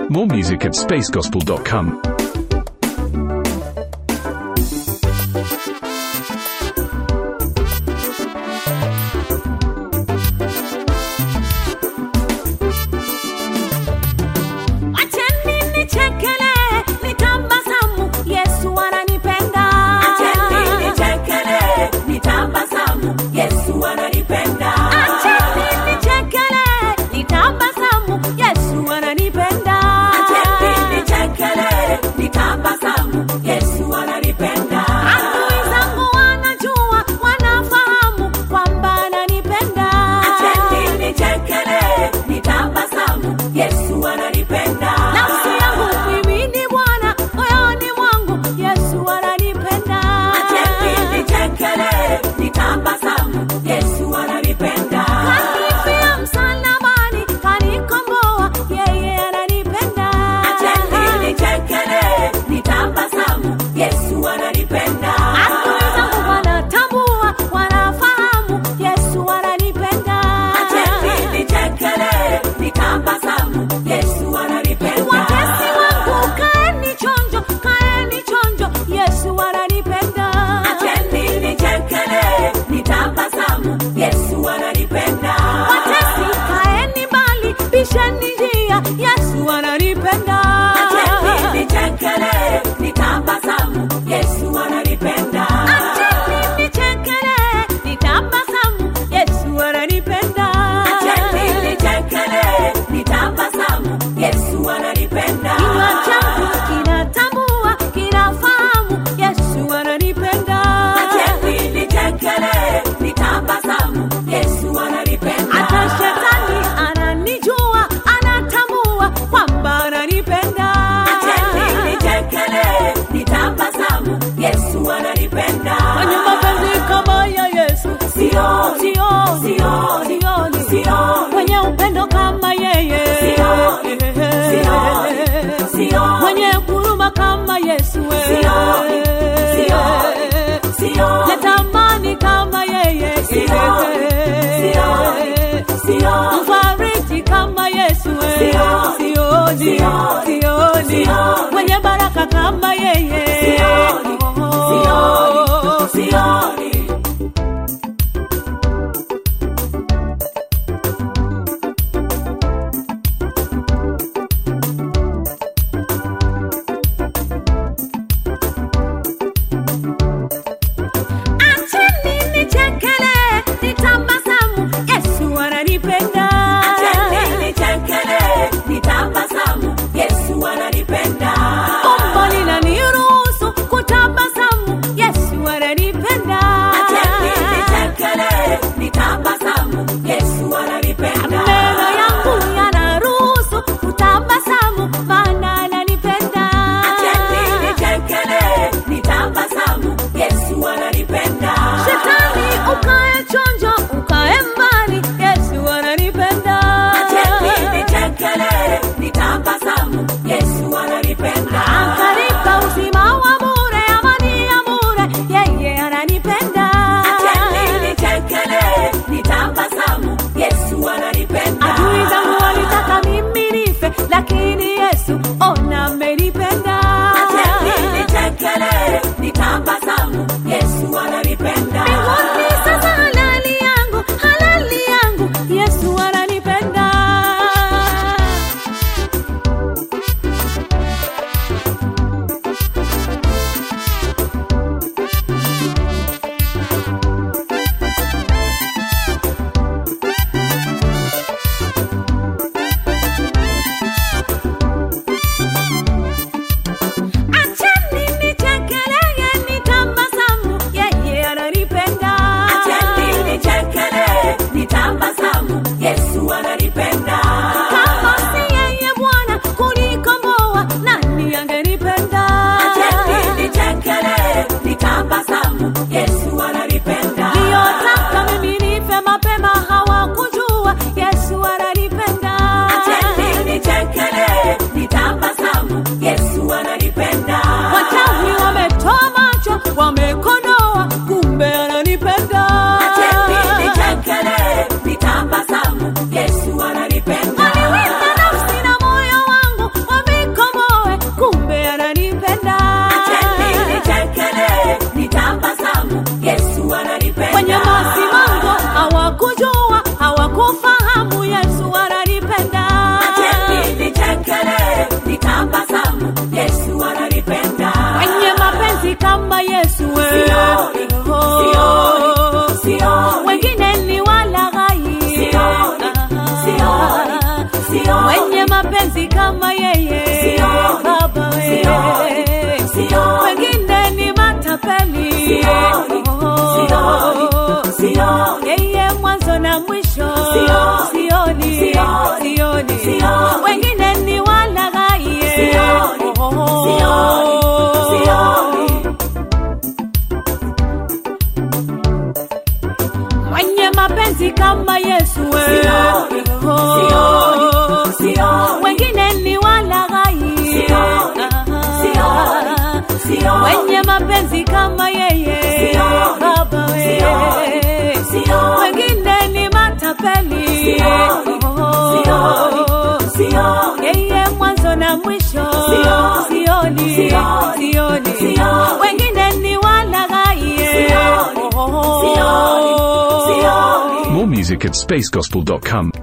More music at spacegospel.com. Acheni nichekele, nitabasamu, Yesu ananipenda. Acheni nichekele, nitabasamu, Yesu ananipenda. Acheni nichekele, nitabasamu, Yesu ananipenda. Acheni nichekele, nitabasamu, Yesu ananipenda. Adui zangu wanajua, wanafahamu kwamba ananipenda. Acheni nichekele, nitabasamu, Yesu ananipenda. Nafsi yangu mwimini Bwana, moyoni mwangu Yesu ananipenda. Acheni nichekele, nitabasamu, Yesu ananipenda. Kanifia msalabani, kanikomboa, yeye ananipenda. Acheni nichekele, nitabasamu, Yesu ananipenda. Adui zangu wanatambua, wanafahamu, Yesu ananipenda. Acheni nichekele, nitabasamu, Yesu ananipenda. Watesi wangu kaeni chonjo, kaeni chonjo, Yesu ananipenda. Acheni nichekele, nitabasamu, Yesu ananipenda. Watesi kaeni mbali, bisheni njia, Yesu ananipenda. Acheni nichekele, nitabasamu, Yesu ananipenda. Acheni nichekele, nitabasamu, Yesu ananipenda. Acheni nichekele, nitabasamu, Yesu ananipenda. Kinywa changu kinatambua, kinafahamu, Yesu ananipenda. Acheni nichekele, nitabasamu, Yesu ananipenda. Hata shetani ananijua, anatambua kwamba ananipenda. Acheni nichekele, nitabasamu, Yesu ananipenda. Mwenye mapenzi kama ya Yesu Sioni, sioni, sioni, sioni, sioni. mwenye upendo kama yeye Sioni, sioni, sioni. mwenye huruma kama Yesu Sioni, sioni, sioni. natamani kama yeye Sioni, sioni, sioni. mfariji kama Yesu Sioni, sioni, sioni, sioni sioni. mwenye baraka kama yeye Sioni, sioni, sioni. Acheni nichekele, nitabasamu, Yesu ananipenda. Acheni nichekele, nitabasamu, Yesu ananipenda. Umbo linaniruhusu kutabasamu, Yesu ananipenda. kama yeye Sioni, baba we sioni, sioni. wengine ni matapeli Sioni, sioni, sioni. yeye mwanzo na mwisho Sioni, sioni sioni, sioni sioni. wengine ni walaghai Sioni, sioni, sioni. mwenye mapenzi kama Yesu we. Sioni, sioni, sioni. wengine ni walaghai Sioni, sioni, sioni. wenye mapenzi kama yeye Sioni, baba we sioni, sioni. wengine ni matapeli Sioni, sioni, sioni. yeye mwanzo na mwisho Sioni, sioni sioni, sioni sioni. wengine ni walaghai Sioni, sioni, sioni. More music at spacegospel.com.